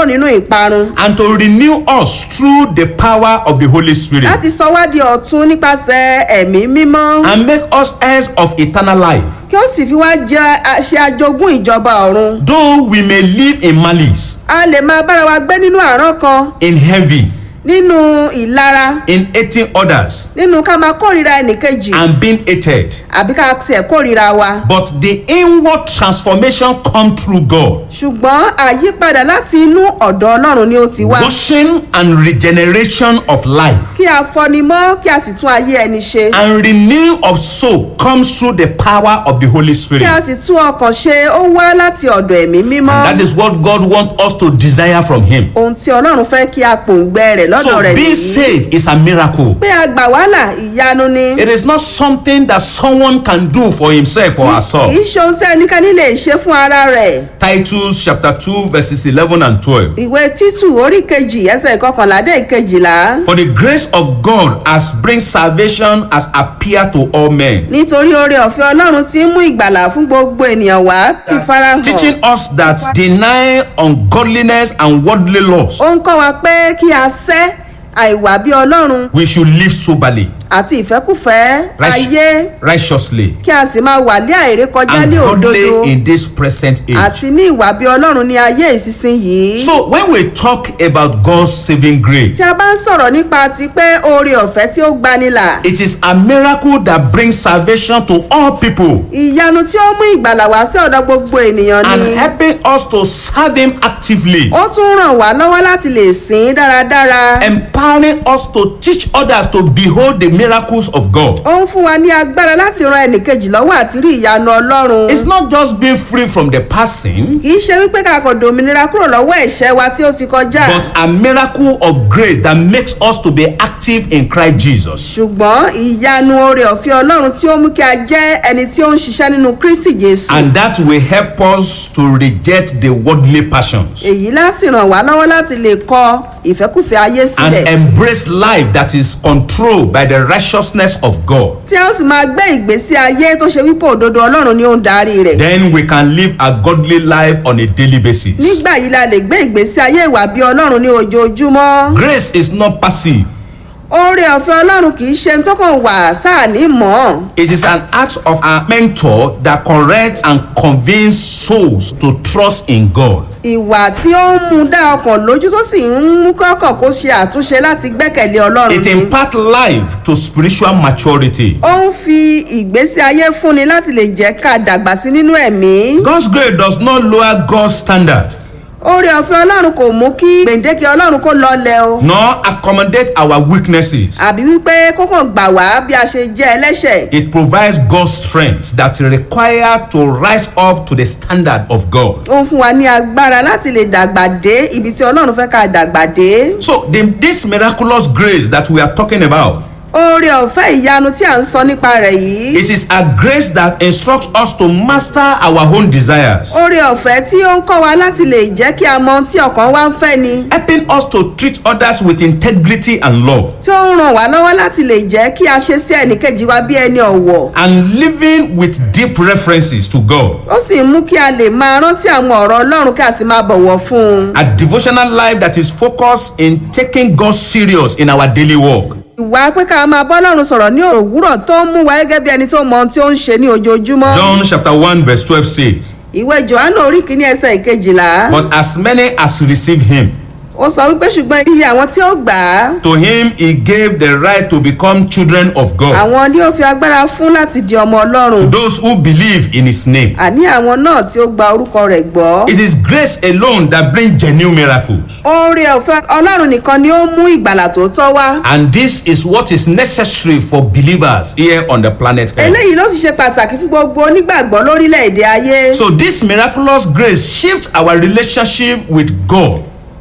kúrò nínú ìparun and to renew us through the power of the Holy Spirit láti sọ wá di ọ̀tun nípasẹ̀ ẹ̀mí mímọ́ and make us heirs of eternal life, kí ó sì fi wá jẹ a- ṣe ajogún ìjọba ọ̀run though we may live in malice, a lè máa bára wa gbé nínú àrán kan in envy, nínú ìlara in hating others, nínú ká máa kórìíra ẹnìkejì and being hated. àbí ká tiẹ̀ kórìíra wa But the inward transformation come through God, ṣùgbọ́n àyípadà láti inú ọ̀dọ̀ ọlọ́run ni ó ti wá washing and regeneration of life. kí a fọni mọ́ kí a sì tún ayé ẹni ṣe and renew of soul comes through the power of the Holy kí Spirit. a sì tún ọkàn ṣe ó wá láti ọ̀dọ̀ ẹ̀mí mímọ́ That is what God wants us to desire from Him. ohun tí ọlọ́run fẹ́ kí a pòǹgbẹ rẹ̀ lọ́dọ̀ So rẹ̀ being nìyí saved is a miracle. pé a gbà wàhálà ìyanu ni It is not something that someone can do for himself or kì í herself. ṣe ohun tí ẹnikẹ́ni lè ṣe fún ara rẹ̀ Titus chapter 2 verses 11 and 12. ìwé títù orí kejì ẹsẹ̀ ìkọkànlá dé ìkejìlá For the grace of God has bring salvation has appeared to all men, nítorí oore ọ̀fẹ́ ọlọ́run ti ń mú ìgbàlà fún gbogbo ènìyàn wá ti farahàn teaching us that deny ungodliness and worldly lust, ó ń kọ́ wa pé kí a sẹ́ àìwà bí ọlọ́run we should live soberly, àti ìfẹ́kùfẹ́ Right. ayé righteously, kí a sì máa wà ní àìrékọjá and ní òdodo godly in this present age. àti ní ìwà bí ọlọ́run ní ayé ìsinsìnyí. So when we talk about God's saving grace, tí a bá ń sọ̀rọ̀ nípa ti pé oore ọ̀fẹ́ tí ó gbanilà it is a miracle that brings salvation to all people ìyanu tí ó mú ìgbàlà wá sí ọ̀dọ̀ gbogbo ènìyàn and ni helping us to serve Him actively, ó tún ràn wá lọ́wọ́ láti lè sìn ín dáradára empowering us to teach others to behold the miracles of God. ó ń fún wa ní agbára láti ran ẹnìkejì lọ́wọ́ àti rí ìyanu ọlọ́run It's not just being free from the passing, kì í ṣe wípé ká kàn dòmìnira kúrò lọ́wọ́ ẹ̀ṣẹ̀ wa tí ó ti kọjá but a miracle of grace that makes us to be active in Christ Jesus. ṣùgbọ́n ìyanu oore ọ̀fẹ́ ọlọ́run tí ó mú kí a jẹ́ ẹni tí ó ń ṣiṣẹ́ nínú kristi jésù And that will help us to reject the worldly passions èyí láti ràn wá lọ́wọ́ láti lè kọ ìfẹ́kùfẹ́ ayé and sílẹ̀ embrace life that is controlled by the righteousness of God. tí a ó sì máa gbé ìgbésí ayé tó ṣe wípé òdodo ọlọ́run ni ó ń darí rẹ̀ Then we can live a godly life on a daily basis. nígbà yìí la lè gbé ìgbésí ayé ìwà bí ọlọ́run ní ojoojúmọ́ Grace is not passive. oore ọ̀fẹ́ ọlọ́run kì í ṣe tó kàn wà tá a ní mọ̀ ọ́n It is an act of a mentor that corrects and convinces souls to trust in God. ìwà tí ó ń mú dá ọkàn lójú tó sì ń mú kọ́kàn kó ṣe àtúnṣe láti gbẹ́kẹ̀lé ọlọ́run It ni imparts life to spiritual maturity. ó ń fi ìgbésí ayé fúnni láti lè jẹ́ ká dàgbà sí nínú ẹ̀mí God's grace does not lower God's standard oore ọ̀fẹ́ ọlọ́run kò mú kí gbèǹdéke ọlọ́run kó lọlẹ̀ o nor accommodate our weaknesses. àbí wípé kókàn gbà wá bí a ṣe jẹ́ ẹlẹ́ṣẹ̀ It provides God's strength that require to rise up to the standard of God. ó ń fún wa ní agbára láti lè dàgbà dé ibi tí ọlọ́run fẹ́ ká dàgbà dé So the, this miraculous grace that we are talking about, oore ọ̀fẹ́ ìyanu tí à ń sọ nípa rẹ̀ yìí it is a grace that instructs us to master our own desires, oore ọ̀fẹ́ tí ó ń kọ́ wa láti lè jẹ́ kí a mọ ohun tí ọkàn wa ń fẹ́ ni helping us to treat others with integrity and love, tí ó ń ràn wá lọ́wọ́ láti lè jẹ́ kí a ṣe sí ẹnìkejì wa bí ẹni ọ̀wọ̀ and living with deep references to God. ó sì ń mú kí a lè máa rántí àwọn ọ̀rọ̀ ọlọ́run kí a sì máa bọ̀wọ̀ fún un A devotional life that is focused in taking God serious in our daily work. ìwà pé ká máa bọ́ ọlọ́run sọ̀rọ̀ ní òwúrọ̀ tó ń mú wa gẹ́gẹ́ bí ẹni tó mọ ohun tí ó ń ṣe ní ojoojúmọ́ John chapter 1 verse 12 says, ìwé johannu orí kìíní ẹsẹ̀ ìkejìlá But as many as receive him, ó sọ wípé ṣùgbọ́n iye àwọn tí ó gbà á to him he gave the right to become children of God. àwọn ni ó fi agbára fún láti di ọmọ ọlọ́run Those who believe in his name. àní àwọn náà tí ó gba orúkọ rẹ̀ gbọ́. It is grace alone that brings genuine miracles. oore ọ̀fẹ́ ọlọ́run nìkan ni ó mú ìgbàlà tó tọ́ wá. And this is what is necessary for believers here on the planet Earth. eléyìí ló sì ṣe pàtàkì fún gbogbo onígbàgbọ́ lórílẹ̀‐èdè ayé. So this miraculous grace shifts our relationship with God.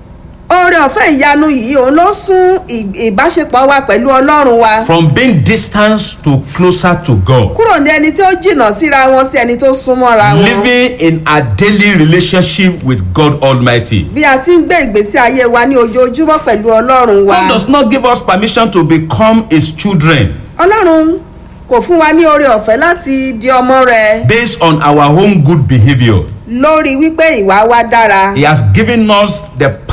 oore ọ̀fẹ́ ìyanu yìí òun ló sún ì- ìbáṣepọ̀ wa pẹ̀lú ọlọ́run wa. from being distant to closer to God. kúrò ní ẹni tí ó jìnnà síra wọn sí ẹni tó súnmọ́ra wọn. Living in a daily relationship with God Almighty. bí a ti ń gbé ìgbésí ayé wa ní ojoojúmọ́ pẹ̀lú ọlọ́run wa. God does not give us permission to become His children ọlọ́run kò fún wa ní oore ọ̀fẹ́ láti di ọmọ rẹ̀ based on our own good behavior. lórí wípé ìwà wa dára. He has given us the